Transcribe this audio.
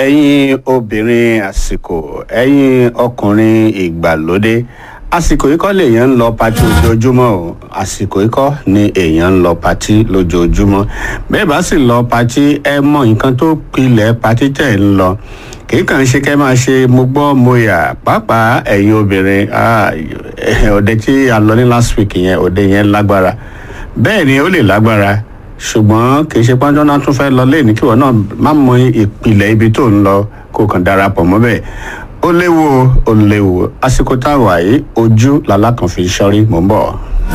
ẹ̀yin obìnrin àsìkò ẹ̀yin ọkùnrin ìgbàlódé àsìkò yìí kọ́ lèèyàn ń lọ patí lójoojúmọ́ o àsìkò yìí kọ́ ni èèyàn ń lọ patí lójoojúmọ́ bẹ́ẹ̀ bá sì lọ patí ẹ mọ nǹkan tó pilẹ̀ patí tẹ̀ ń lọ kìí kàn ṣe kẹ́ máa ṣe mo gbọ́ mo yà pàápàá ẹ̀yin obìnrin ah, òde tí a lọ ní last week yẹn òde yẹn lágbára bẹ́ẹ̀ ni ó lè lágbára ṣùgbọ́n kì í ṣe pọ́njọ́ náà tún fẹ́ lọ lẹ́ẹ̀ni kíwọ náà má mọ ìpìlẹ̀ ibi tó ń lọ kó kàn darapọ̀ mọ́ bẹ́ẹ̀ ó léwu ó léwu àsìkò táwa yìí ojú làlákàn fi ṣọ́rí mò ń bọ̀.